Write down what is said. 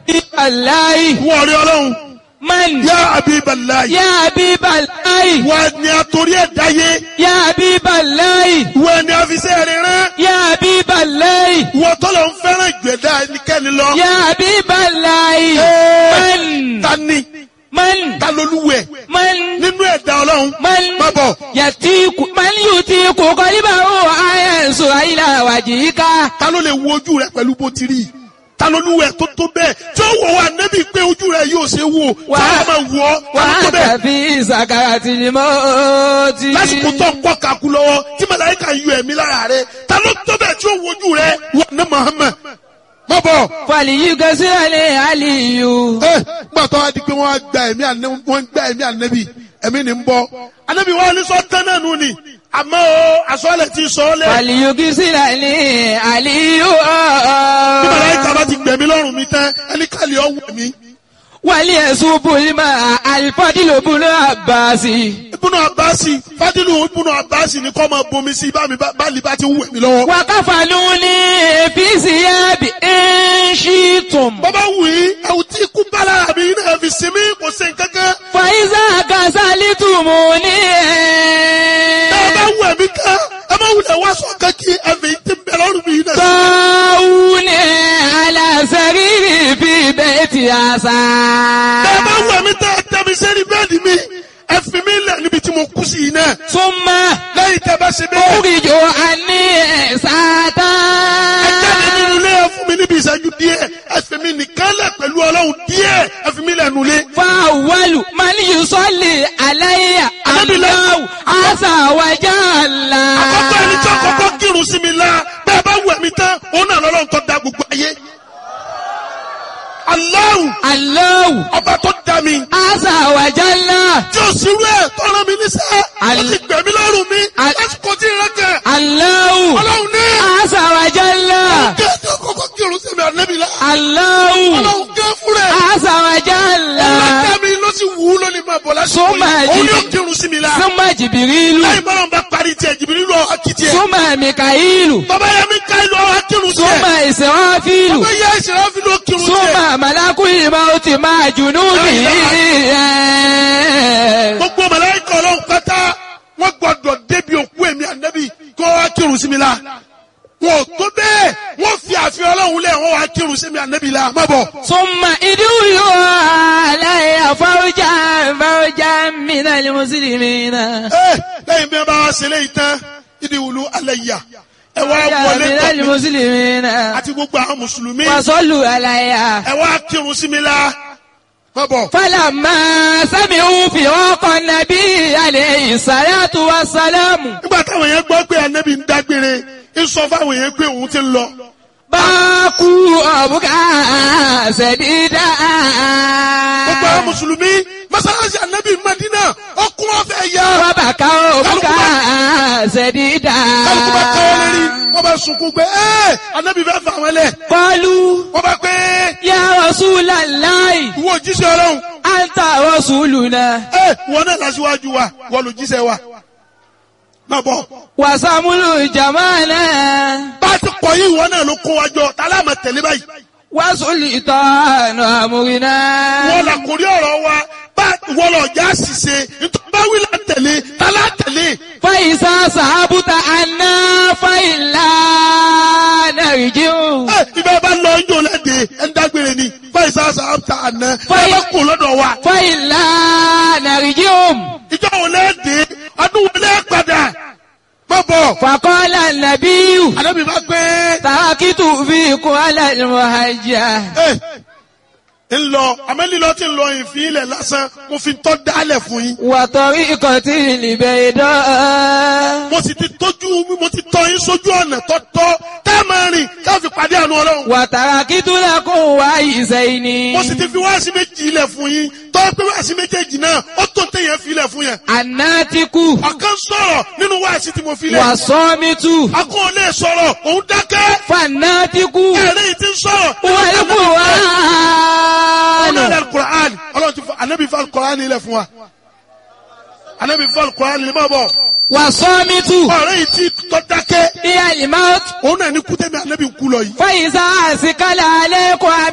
Aláì. wọ́n rí ọlọ́run Man. yá Habiballahi Ya Habiballahi. wọ́n ni àtòrí ẹ̀ dáyé Ya Habiballahi. wọ́n ni àfisẹ́ rẹ̀ rán Ya Habiballahi. wọ́n tọ́lọ̀ ń fẹ́ràn ìgbẹ́dá ẹnikẹ́ni lọ. Ya Habiballahi. Ẹ́, Man. ta ni Man. ta lolúwẹ̀ Man. nínú ẹ̀dá ọlọ́run Man. má bọ̀ Yàtíkù. Man yutiku qalbahu ayasu ila wajhika. ta ló lè wo ojú rẹ pẹ̀lú bó ti rí i? ta lolúwẹ̀ tó tó bẹ́ẹ̀ tí ó wọ̀ wá nẹ́bí pé ojú rẹ yóò ṣe wò Wà- tí wọ́n máa wọ̀ ọ́ ta ló tó Wa bẹ́ẹ̀ fi sakaratil mauti. lásìkò tó ń kọ́ kakú lọ́wọ́ tí màláíkà ń yọ ẹ̀mí lára rẹ ta ló tó bẹ́ẹ̀ tí ó wo ojú rẹ wọ̀ ní Muhammad má bọ̀. Fàlìyí gẹ́sìrẹ́lẹ̀ àlìyù. ẹ gbàtọ́ wa di pé wọ́n á gba ẹ̀mí ànẹ́ wọ́n ń gba ẹ̀mí ànẹ́bí ẹ̀mí ni ń bọ́ ànẹ́bí wa ní sọ tán náà nù ni àmọ́ o àsọ̀lẹ̀ ti sọ ọ́ lẹ̀ Fàlìyí gẹ́sìrẹ́lẹ̀ àlìyù. bí màláíkà bá ti gbẹ̀mí lọ́rùn mi tán ẹni kàlẹ́ ọ̀ wẹ̀ mí. Wàlí ẹ̀sùn Bùlímà àlìfọ́dìlò bùnú àbáàsì. ibùnú abasi fadilu ibùnú abasi ni kọ́ máa bomi sí bá mi bá lè bá ti ń wẹ̀ mí lọ́wọ́. Wàkàfànú ní èfìsì ẹ̀bì ẹ̀ṣìtùm. bàbá wù í ẹ̀wù tí ikú bá lára mi náà fi sinmi kò sí nǹkankan. Fàyíṣà kàṣálítùmù ní tá a bá ẹ̀. wẹ̀ mí tán ẹ má wulẹ̀ wá sọ kankí ẹ̀fẹ̀ yìí ti ń bẹ lọ́rùn mi náà. Tọ́wù ní aláṣẹ́rìrì fi bẹ́ẹ̀tì àṣà. tá a bá wẹ̀ mí tán ẹ tẹ́ mi sẹ́ni bẹ́ẹ̀dì mi ẹ fi mí lẹ̀ níbi tí mo kú sí yìí náà. Súnmọ́ lẹ́yìn tẹ́ bá ṣe bẹ́ẹ̀. oríjò àní ẹ̀sátá. ẹ jáde nínú ilé ẹ fún mi níbi ìṣẹ́jú díẹ̀ ẹ fi mi nìkan lẹ̀ pẹ̀lú ọlọ́run díẹ̀ ẹ fi mi lẹ̀ nulẹ̀. Fáwọ́lù máa ní Yusọ́lì aláìyá Anábìlẹ̀. aláwù àṣàwájà ńlá. àkọ́kọ́ ẹni tí àkọ́kọ́ kírun sí mi la bẹ́ẹ̀ bá wù ẹ̀mí tán òun náà lọ́lọ́run tó da gbogbo ayé. Allahu Aláwù ọba tó da mi àṣàwájà ńlá. tí o sì rú ẹ̀ tọ́ra mi níṣẹ́ ó Al- ti gbẹ̀mí lọ́rùn mi Al- lásìkò tí ìrẹ́ kẹ̀ Aláwù ọlọ́run ní àṣàwájà ńlá. kí ẹni àkọ́kọ́ kírun sí mi ànẹ́bí la Aláwù ọlọ́run gẹ́ fún rẹ̀ àṣàwájà ńlá. ọlọ́dẹ mi ló sì wù ú lónìí máa bọ̀ lásìkò Súnmọ́ yìí òun ẹ̀jì- yóò kírun sí mi la Súnmọ́ Jìbìrìlù. láì bọ́lá bá parí tiẹ̀ jìbìrì lọ akitì ẹ̀ Súnmọ́ Mìkàílù. bàbá yẹn mi ká ìlú ọ̀hún akírun tiẹ̀ Súnmọ́ Ìsìráfílù. bàbá yẹn ìṣẹ̀lẹ̀ fi ló kírun tiẹ̀. Súnmọ́ Màlákù ìmọ̀ọ́tì máa jùnú bì í. gbogbo màláíkà ọlọ́run pátá wọ́n gbọ́dọ̀ débi òkú èmi ànábì kó wá kírun sí mi la wọn ò tó bẹ́ẹ̀ wọ́n fi àfihàn ọlọ́run lẹ̀ wọ́n wá kírun sí mi ànábì la má bọ̀. Súnmọ́ ìdúró aláìyá fáwọ́jà fáwọ́jà mìíràn ní Mùsùlùmí náà. ẹ lẹ́yìn bí wọ́n bá wá ṣe léyìí tán ìdí wùlú alẹ́ yà ẹ wá wọlé mìíràn ní tọ̀ mí Mùsùlùmí náà. àti gbogbo àwọn mùsùlùmí Wàsọ́lù aláìyá. ẹ wá kírun sí mi la má bọ̀. Fálàmà sámi ń fi ọkọ̀ nàbí àlẹ́ ìsàlátù wa sálámù. nígbà táwọn yẹn gbọ́ pé ànábì ń dágbére ń sọ fáwọn yẹn pé òun ti ń lọ. Báàkú ọ̀bùkà ṣẹ̀dídà. gbogbo àwọn mùsùlùmí mọ́sálásí ànábì Mádínà ọkùn ọ̀fẹ́ yá. Bábàkà ọ̀bùkà ṣẹ̀dídà. kálukú bá káwọ́ lérí wọ́n bá sunkún pé ẹ́ ànábì fẹ́ fà wọ́n lẹ̀. Kọlu wọ́n bá pé ya Rasulallahi, ìwọ òjíṣẹ́ ọlọ́run anta rasuluna. ẹ́ wọ́n náà lásìwájú wa wọ́n ló jíṣẹ́ wa. má bọ̀ Wàsàmúlù jamana. bá a ti kọ̀ yìí wọ́n náà ló kó wa jọ tá a láàmà tẹ̀lé báyìí. Wàsùlì ìtọ́nù àmúrinà. wọ́n là kórí ọ̀rọ̀ wa bá wọ́n lọ já ṣìṣe nítorí bá wí là ń tẹ̀lé tá a lá tẹ̀lé. Fàyísà sàbùtà àná fàyílà nàìjíríà. ẹ ibẹ̀ bá lọ yóò lẹ́dẹ̀ ẹ̀ ń dágbére ni fáyìsá sàbàtà àná ẹ Fáyì- bá kó lọ́dọ̀ wa. Fàyílà nàìjíríà. ìjọ wo lẹ́dẹ̀ ọdún wo lẹ́ padà. má bọ̀ Fàkọ́lá nàbíyù. àdébí bá pé Tàkìtù fi kún alẹ́ mọ̀hájà. ẹ ń lọ amẹ́lílọ́ ti ń lọ ìfín ilẹ̀ lásán mo fi tọ́ dálẹ̀ fún yín. Wàtọ̀rí ìkọ̀tí ìlìbẹ̀ ìdán. mo sì ti tójú mo ti tọ́ yín sójú ọ̀nà tọ́tọ́ tẹ́ ẹ máa rìn ká fi pàdé àánú ọlọ́run. Wàtàrà kí tó lẹ́kùn wá ìṣẹ́ ni. mo sì ti fi wáàsí méjì ilẹ̀ fún yín tọ́ pé wáàsí méjèèjì náà ó tó téèyàn fi ilẹ̀ fún yẹn. Àná ti kú. ọ̀kan sọ̀rọ̀ nínú wáàsí tí mo fi lẹ̀. Wà sọ́ mi tú. akọ́ ò lè sọ̀rọ̀ òun dákẹ́. Fàná ti kú. ẹ̀rẹ́ yìí ti ń sọ̀rọ̀. Wọ́n lè kú wá. ọ̀nà ilẹ̀ alukur'an ọlọ́run ti fọ anabi fọ alukur'an ilẹ̀ fún wa. anabi fọ alukur'an ilẹ̀ máa bọ̀. Wà sọ́ mi tú. ọ̀rẹ́ yìí ti tọ́ dákẹ́. Ìyá ìmáwó. òun náà ní kútẹ́mi anabi kú lọ yìí. Fàyíṣà àsìkálà alẹ́ kọ́